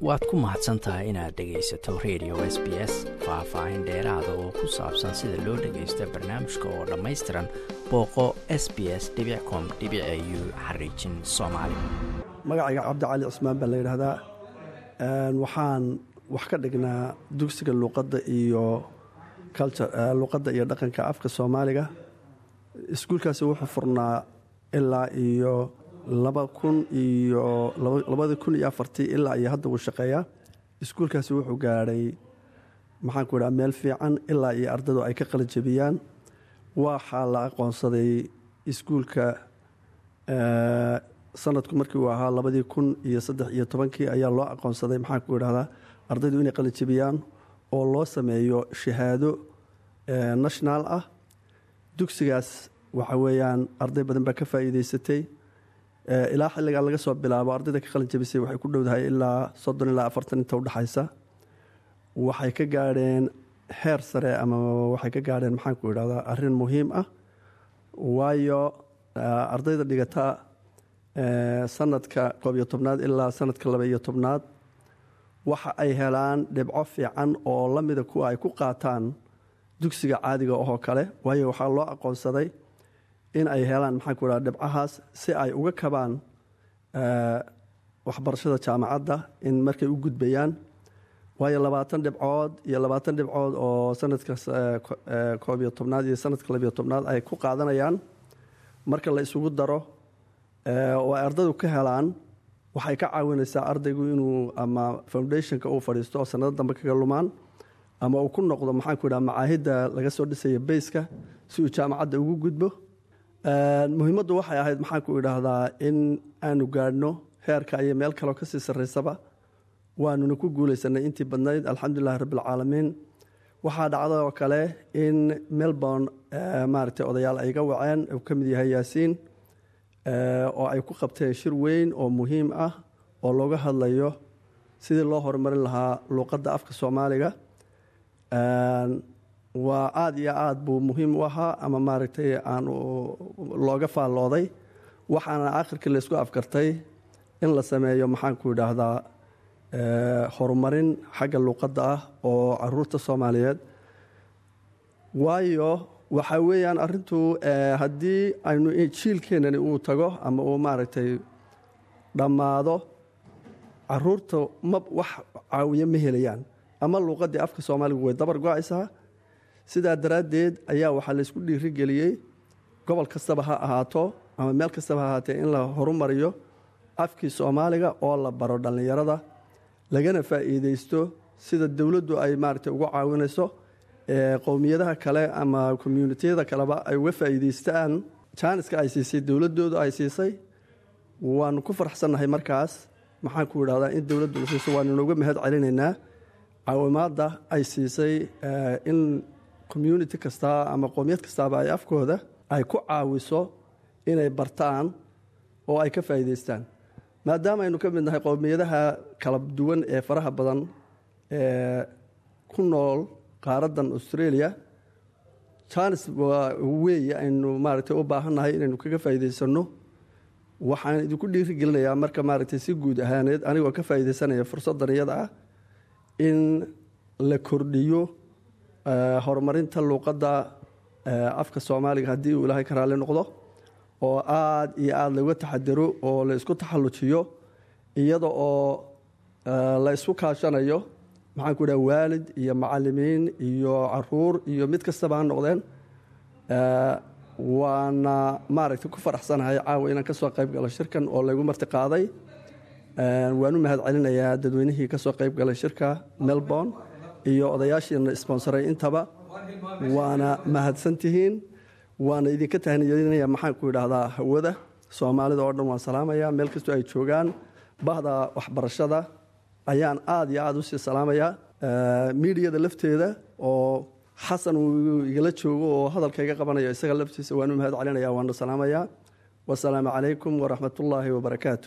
waad ku mahadsan tahay inaad dhegaysato radio s b s faah-faahin dheeraada oo ku saabsan sida loo dhagaysto barnaamijka oo dhammaystiran booqo s b s com u xariijin soomaali magacayga cabdicali cismaan baa la yidhaahdaa waxaan wax ka dhignaa dugsiga luuqadda iyo luuqadda iyo dhaqanka afka soomaaliga iskuulkaasi wuxuu furnaa ilaa iyo laba kun iyo labadii kun iyo afartii ilaa iyo hadda wuu shaqeeyaa iskuulkaasi wuxuu gaadhay maxaanku idhaha meel fiican ilaa iyo ardadu ay ka qalijabiyaan waxaa la aqoonsaday iskuulka sanadku markii uu ahaa labadii kun iyo saddex iyo tobankii ayaa loo aqoonsaday maxaanku idhahdaa ardaydu inay qalijabiyaan oo loo sameeyo shahaado national ah dugsigaas waxa weeyaan arday badan baa ka faa'iideysatay ilaa xilligaa laga soo bilaabo ardayda ka qalin jabisay waxay ku dhowdahay ilaa soddon ilaa afartan inta udhexaysa waxay ka gaadheen heer sare ama waxay ka gaadheen maxaanku idhahdaa arrin muhiim ah waayo ardayda dhigata sanadka koob iyo tobnaad ilaa sanadka laba iyo tobnaad waxa ay helaan dhibco fiican oo la mida kuwa ay ku qaataan dugsiga caadiga oo kale waayo waxaa loo aqoonsaday in ay helaan maxaanku idhaha dhibcahaas si ay uga kabaan waxbarashada jaamacadda in markay u gudbayaan waayo labaatan dhibcood iyo labaatan dhibcood oo sanadka koob iyo tobnaad iyo sanadka labiyo tobnaad ay ku qaadanayaan marka la isugu daro oo ay ardaydu ka helaan waxay ka caawinaysaa ardaygu inuu ama foundationka uu fadhiisto oo sanado dambe kaga lumaan ama uu ku noqdo maxaanku idhaha macaahidda laga soo dhisaya bayska si uu jaamacadda ugu gudbo muhiimaddu waxay ahayd maxaanku idhaahdaa in aanu gaadhno heerka iyo meel kaleo kasii sarraysaba waanuna ku guulaysanay intii badnayd alxamdulilahi rabbialcaalamiin waxaa dhacda oo kale in melbourne maaragtay odayaal ay ga waceen uu ka mid yahay yaasiin oo ay ku qabteen shir weyn oo muhiim ah oo looga hadlayo sidii loo horumarin lahaa luuqadda afka soomaaliga waa aada iyo aada buu muhiim u ahaa ama maaragtay aan looga faallooday waxaana aakhirkii laysku afkartay in la sameeyo maxaanku idhaahdaa horumarin xagga luuqadda ah oo caruurta soomaaliyeed waayo waxaa weeyaan arrintu haddii aynu jiilkeenani uu tago ama uu maaragtay dhammaado caruurta ma wax caawiyo ma helayaan ama luuqaddii afka soomaaligu way dabar go-aysaa sidaa daraaddeed ayaa waxaa laysku dhiirigeliyey gobol kastaba ha ahaato ama meel kastaba ha ahaatee in la horumariyo afkii soomaaliga oo la baro dhallinyarada lagana faa'iideysto sida dowladdu ay maaragtay uga caawinayso qowmiyadaha kale ama communitiyada kaleba ay uga faa'iideystaan jaaniska ay siisay dowladdoodu ay siisay waanu ku faraxsannahay markaas maxaanku idhahdaa in dowladdu la siiso waanu nooga mahad celinaynaa caawimaadda ay siisay in community kasta ama qowmiyad kastaaba ay afkooda ay ku caawiso inay bartaan oo ay ka faa'iideystaan maadaama aynu ka mid nahay qowmiyadaha kala duwan ee faraha badan ee ku nool qaaraddan australia janis weeye aynu maaragtay u baahannahay inaynu kaga faa'iideysanno waxaan idinku dhiirigelinayaa marka maaragtay si guud ahaaneed anigoo ka faa'iideysanaya fursaddan iyada ah in la kordhiyo horumarinta luuqadda afka soomaaliga haddii uu ilaahay ka raalli noqdo oo aada iyo aada looga taxadaro oo la isku taxallujiyo iyada oo la isku kaashanayo maxaanku idhaha waalid iyo macalimiin iyo caruur iyo mid kastaba ha noqdeen waana maaragtay ku faraxsanahay caawa inaan ka soo qayb galo shirkan oo laygu marti qaaday waan u mahad celinayaa dadweynihii ka soo qayb galay shirka melbourne iyo odayaashiina sponsoray intaba waana mahadsantihiin waana idinka tahniyadinaya maxaanku idhaahdaa hawada soomaalida oo dhan waan salaamayaa meel kastoo ay joogaan bahda waxbarashada ayaan aada iyo aada usii salaamayaa miidiyada lafteeda oo xasan uu igala joogo oo hadalka iga qabanayo isaga laftiisa waan u mahad celinaya waana salaamayaa wasalaamu calaykum waraxmatullaahi wabarakaatu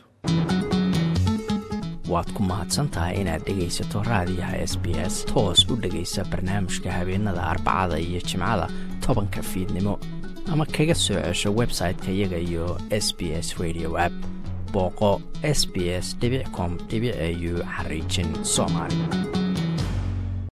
waad ku mahadsantahay inaad dhegaysato raadiyaha s b s toos u dhegaysa barnaamijka habeenada arbacada iyo jimcada tobanka fiidnimo ama kaga soo cesho website-ka iyaga iyo s b s radio app booqo s b s com au xariijin soomaali